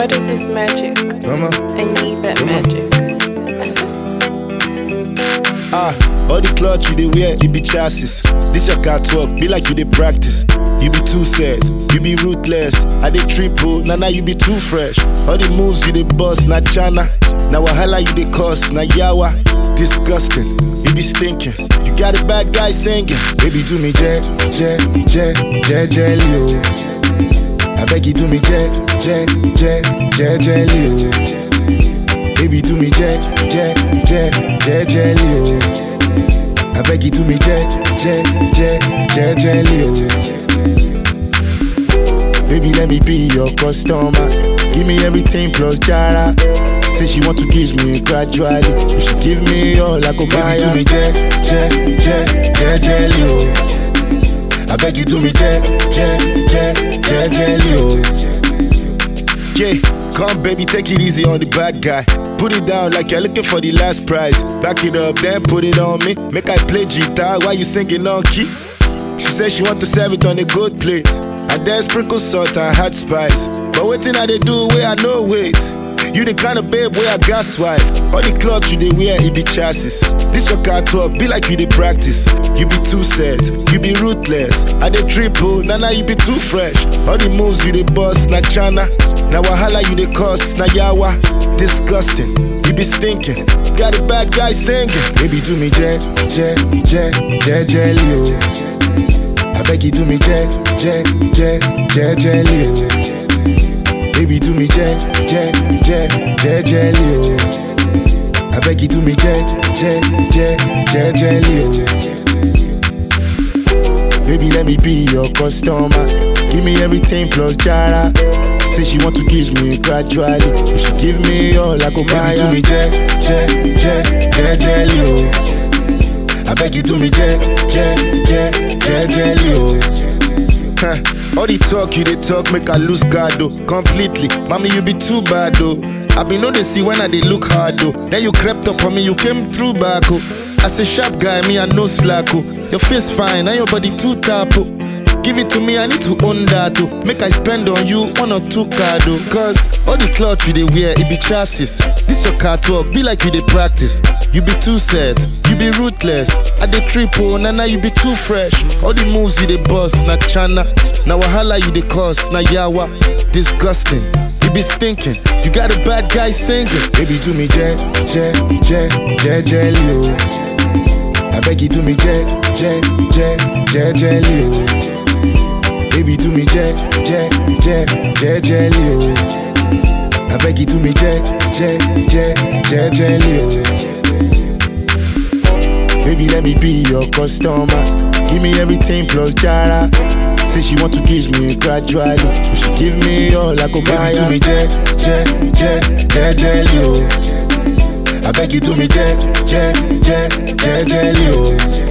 What is this magic? Mama. I need that Come on. magic. Ah, all the clothes you dey wear, you be chassis. This your car talk, be like you dey practice. You be too sad, you be ruthless. I dey triple, now now you be too fresh. All the moves you dey bust, na chana. Now wahala you dey cause, na yawa. Disgusting, you be stinking. You got a bad guy singing. Baby, do me jet, jet, jet, jet, jelly, oh. I beg you, do me jet, jet, jet, jet, jelly, oh. Baby, do me jet, jet, jet, jet, jelly, oh. I beg you, do me jet, jet, jet, jet, jelly, oh. Baby, let me be your customer. Give me everything plus jara. Say she want to kiss me gradually. She should give me all I go buy. Baby, do me jet, jet, jet, jet, jelly, oh. I beg you, do me jet, jet, jet, jet, jelly, oh. Yeah, come baby, take it easy on the bad guy. Put it down like you're looking for the last prize. Back it up, then put it on me. Make I play guitar while you singing on key. She said she want to serve it on a good plate. And then sprinkle salt and hot spice. But waiting I they do where I know wait. You the kind of babe where I got swipe. All the clothes you they wear, it be chassis. This your car talk, be like you they practice. You be too sad, you be ruthless. I they triple, now now you be too fresh. All the moves you they bust, na chana. Now wahala you they cause, na yawa. Disgusting, you be stinking. Got a bad guy singing. Baby do me jet, jet, jet, jet, jelly, oh. I beg you do me jet, jet, jet, jet, jelly, oh. Baby do me jet, jet, jet, jet, jelly, oh. I beg you do me jet, jet, jet, jet, jelly, oh. Baby let me be your customer. Give me everything plus jara. Say she want to kiss me gradually. She should give me all I go buy. Baby do me jet, jet, jet, jet, jelly, oh. I beg you do me jet, jet, jet, jet, jelly, oh. Huh. All the talk you they talk make I lose guard though completely. Mommy you be too bad though. I be know they see when I they look hard though. Then you crept up on me, you came through back oh. As a sharp guy, me I no slack oh. Your face fine, and your body too tap oh. Give it to me, I need to own that oh. Make I spend on you one or two card oh. Cause all the clothes you they wear, it be chassis. This your car talk, be like you they practice. You be too sad, you be ruthless. I dey triple, na na you be too fresh. All the moves you dey bust, na chana. Na wahala you dey cause, na yawa. Disgusting, you be stinking. You got a bad guy singing. Baby do me jet, jet, jet, jet, jelly oh. I beg you do me jet, jet, jet, jet, jelly oh. Baby do me jet, jet, jet, jet, jelly oh. I beg you do me jet, jet, jet, jet, jelly oh. Baby, let me be your customer. Give me everything plus jara. Say she want to kiss me gradually. She should give me all I go buy. Baby, do me jet, jet, jet, jet, jelly, oh. I beg you do me jet, jet, jet, jet, jelly, oh.